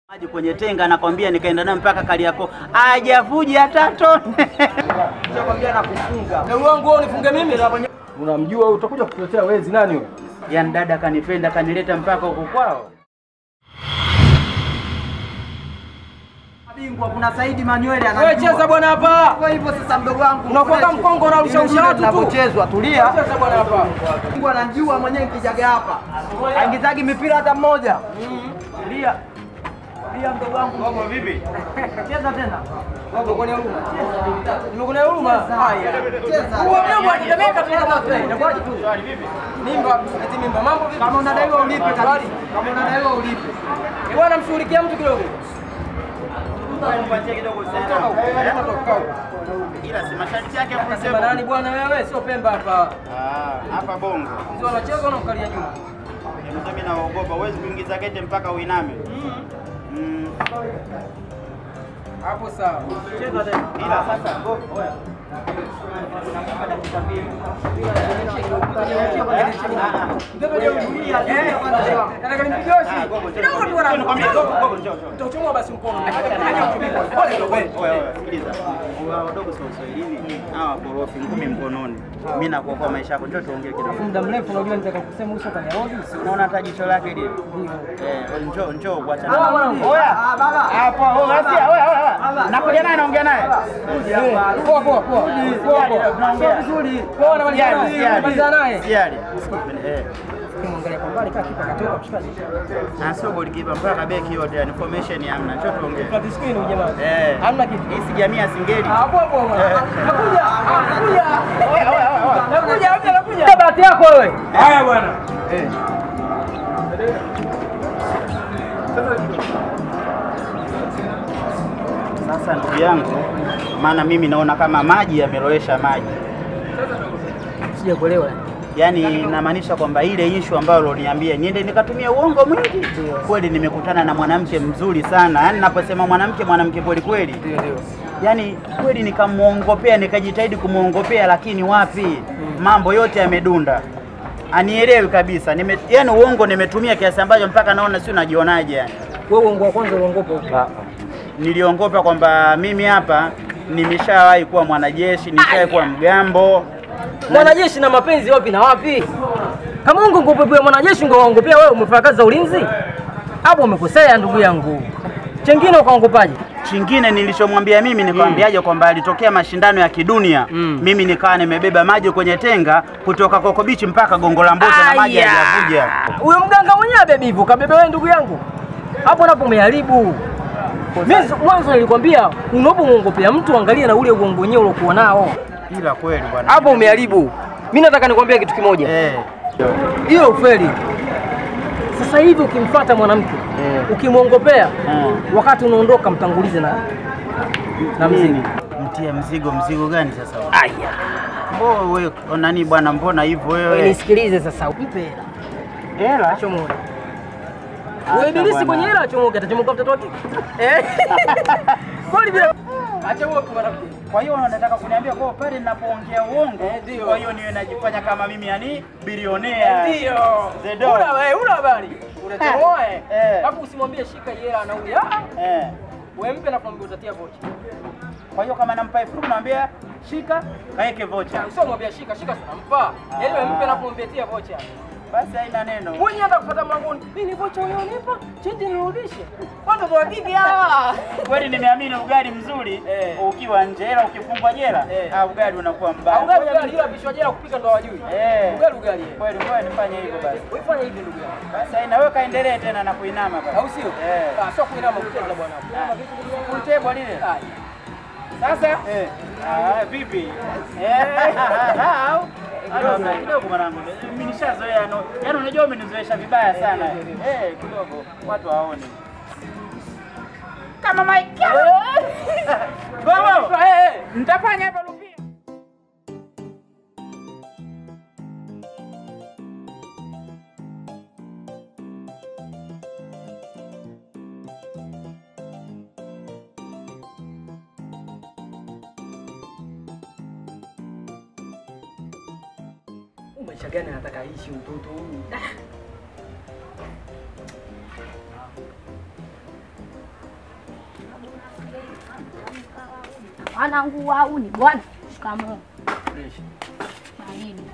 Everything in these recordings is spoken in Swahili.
maji kwenye tenga, nakwambia, nikaenda nayo mpaka Kariakoo, hajavuja hata tone. Nakwambia nakufunga. Ndugu wangu wewe unifunge mimi na kwenye Unamjua wewe utakuja kutuletea wezi nani wewe? Yaani dada kanipenda kanileta mpaka huko kwao. Bingwa kuna Saidi Manywele Wewe cheza bwana hapa. Kwa hivyo sasa mdogo wangu Unakuwa kama mkongo unarusha rusha watu tu. Unapochezwa tulia. Cheza bwana hapa. Mungu anajua mwenyewe nikijaga hapa. Haingizagi mipira hata mmoja. Tulia. Tulia mdogo wangu. Mambo vipi? Cheza tena. Wewe uko huruma. Nimekuona huruma. Haya. Cheza. Huo mimi anatemeka tu kama play. Inakuwaje tu? Mimba, eti mimba. Mambo vipi? Kama unadaiwa ulipe kabisa. Habari? Kama unadaiwa ulipe. Eh, Bwana mshughulikia mtu kidogo. Nipatie kidogo Toka sana. huko. Toka huko. Ila si masharti yake hapo Sema nani bwana wewe? Sio Pemba hapa. Ah, hapa Bongo. Mzee wanacheza unamkalia nyuma. Mimi naogopa, huwezi kuingiza kete mpaka uiname. Mm. Hapo sawa. Cheza tena. Ila sasa go. Oya. Nataka nimpigie oshi. Kidogo tu wana. Utachomoa basi mkono. Pole kidogo. Sikiliza, wadogo sio Uswahilini, hawa korofi ngumi mkononi. Mimi nakuokoa maisha yako, njoo tuongee kidogo. Muda mrefu unajua nitaka kusema uso kwenye rodi. Unaona hata jicho lake lile? Eh, njoo njoo Ah, kuachana. mwanangu. Oya. Ah baba. Hapo, oya, sikia, oya, oya. Nakuja naye naongea naye. Poa poa poa. Poa poa. Tunaongea. vizuri. Poa na malizana Siali, naye. siali. Malizana naye. Siali. Eh. Kimwangalia kwa mbali kaka kipa katoka mshikaji. Na sio golikipa mpaka beki yote, yani formation hamna. Njoo tuongee. Flat screen huyu jamaa. Eh. Hamna kitu. Hii si jamii ya Singeli. Ah, poa poa. bwana. Eh. Nakuja. Ah, Nakuja. Oya, oya, oya. Nakuja, nakuja, nakuja. Bahati yako wewe. Haya bwana. Eh. Sasa ndugu yangu, maana mimi naona kama maji yamelowesha maji. Sijakuelewa. Yaani namaanisha kwamba ile ishu ambayo uloniambia niende nikatumia uongo mwingi, kweli nimekutana na mwanamke mzuri sana. Yaani naposema mwanamke, mwanamke kweli kweli, Ndio ndio. yaani kweli nikamwongopea, nikajitahidi kumwongopea, lakini wapi, mambo yote yamedunda, anielewi kabisa. Nime, yaani uongo nimetumia kiasi ambacho mpaka naona si unajionaje yani. Wewe uongo wa kwanza uongopa huko. Niliongopa kwamba mimi hapa nimeshawahi kuwa mwanajeshi, nishawahi kuwa mgambo Mwanajeshi na mapenzi wapi na wapi? Kama ungo ngopepea mwanajeshi ngo waongopea wewe umefanya kazi za ulinzi? Hapo umekosea ndugu yangu. Chengine ukaongopaje? Chingine nilichomwambia mimi nikamwambiaje kwamba alitokea mashindano ya kidunia Mm. mimi nikawa nimebeba maji kwenye tenga kutoka Coco Beach mpaka Gongo la Mboto na maji Aya! hayajavuja. Huyo mganga mwenyewe bebi hivyo kabebe wewe ndugu yangu. Hapo napo umeharibu. Mimi mwanzo nilikwambia unapomwongopea mtu angalia na ule uongo wenyewe uliokuwa nao. Ila kweli bwana. Hapo umeharibu. Mimi nataka nikwambie kitu kimoja. Eh. Hiyo ufeli. Sasa hivi ukimfuata mwanamke Eh. ukimwongopea Mm. wakati unaondoka mtangulize na na mzigo. Nini? Mtie mzigo mzigo gani sasa? Aya. Mbona wewe nani bwana mbona hivyo Wewe wewe? nisikilize sasa. Mpe hela. Hela? Chomoa. Acha Wewe ibilisi bwana. kwenye hela achomoke atachomoka mtoto wake. Eh. Kwani bila achomoke mwanamke. Kwa hiyo unataka kuniambia kwa pale ninapoongea uongo, Eh, ndio. kwa hiyo niwe najifanya kama mimi yani bilionea. Ndio. The dog. Una wewe una habari. Unachomoa eh. Eh. Alafu usimwambie shika hii hela nauli. Ah. Eh. Wewe mpe na kwambia utatia vocha. Kwa hiyo kama nampa elfu kumi namwambia shika kaeke vocha. Sio mwambia shika shika tunampa. Yaani wewe mpe na kwambia tia vocha. Basi haina neno. Mwenye hata kupata mlangoni. Mimi vocha ulionipa, chenji nirudishe. Watu wa kiki hawa. Kweli nimeamini ugali mzuri Eh. ukiwa nje, ila ukifungwa jela Eh. ah, ugali unakuwa mbaya. Au ugali ugali ila bishwa jela kupika ndo hawajui. Eh. Ugali ugali. eh. Kweli ngoja nifanye hivyo basi. Wewe fanya hivi ndugu yangu. Basi haina wewe kaendelee tena na kuinama basi. Au sio? Eh. Ah, sio kuinama kucheza bwana. Kuinama vipi ndugu yangu? Full table lile. Ah, Sasa eh. Ah, vipi? Eh. Au Kidogo kidogo mwanangu. Mimi nishazoea no. Yaani unajua umenizoesha vibaya sana. Eh, kidogo watu waone. Kama Mike. Gogo. Eh. Nitafanya hapa Lupia. Maisha gani anataka aishi mtoto huyu? Ah. Mwanangu wau ni bwana. Shikamoo. Baridi.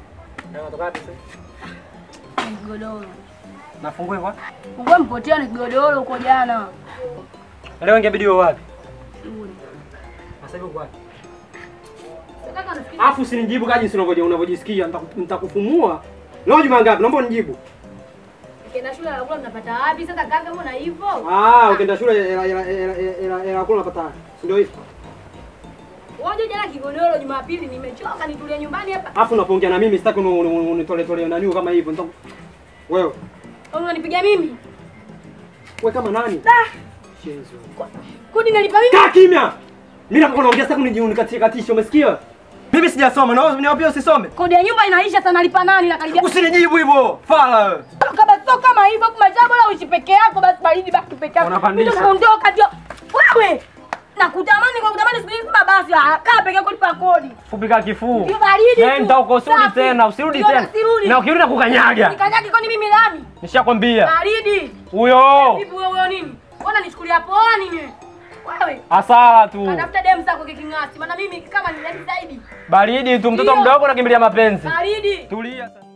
Ni Godoro. Nafungue kwa? Ungo mpotea ni godoro uko jana. Leo ingebidi wewe wapi? Shule. Sasa hivi uko wapi? Nataka nisikie. Afu usinijibu kaji si unavyoji- unavyojisikia, nitaku- nitakufumua. Leo juma ngapi? Naomba unijibu. Ukienda shule ya kula mnapata wapi? Sasa kaka mbona hivyo? Ah, ukienda shule hela hela hela hela hela kula unapata. Si ndio hivyo? Waje jana kigodoro Jumapili nimechoka nitulie nyumbani hapa. Afu unapoongea na mimi sitaki uni- uni- unitole tole nani kama hivyo. Nitaku Wewe, Unanipiga mimi? wewe kama nani? Da, Shenzo. kodi nalipa mimi. Kaa kimya. Mimi napokuwa naongea sitaki unijunikatie katisha, umesikia? Mimi sijasoma, na wewe niwaambie usisome. Kodi ya nyumba inaisha sana nalipa nani na karibia. Usinijibu hivyo. Fala wewe. Toka basi sio kama hivyo kumajaa bora uishi peke yako basi baridi baki peke yako. Unapandisha. Mimi naondoka ndio. Wewe nakutamani kwa kutamani siku hizi kama basi ah, kaa peke yako lipa kodi. Fupika kifuu. Ndio baridi tu. Nenda huko usirudi Safi. tena, usirudi Ndio, tena. sirudi. Na ukirudi nakukanyaga. Nikanyage kwani mimi lami? Nishakwambia. Baridi. Huyo. Vipi wewe wewe nini? Mbona nichukulia poa nini? Wewe Hasara tu. Tafuta demu zako kiking'asi. Maana mimi kama ni zaidi zaidi. Baridi tu, mtoto Ndio. mdogo nakimbilia mapenzi. Baridi. Tulia sasa.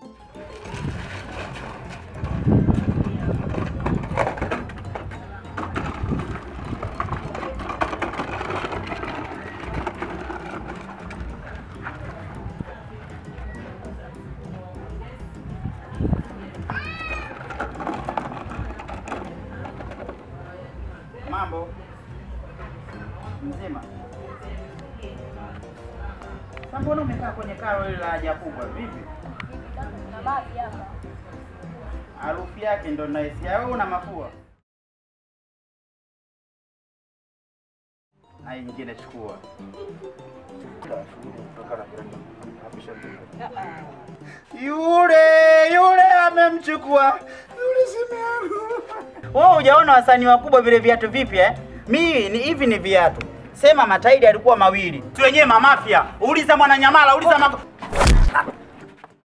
Mambo mzima. Sasa mbona umekaa kwenye karo ile la haja kubwa vipi? Na basi hapa. Harufu yake ndo naisikia. Wewe una mafua? Na hii nyingine chukua. Yule yule amemchukua yule simearu. Wewe hujaona wasanii wakubwa vile viatu vipya eh? Mimi ni hivi ni viatu. Sema matairi alikuwa mawili. Tu wenyewe mamafia. Uliza Mwananyamala, uliza Mako.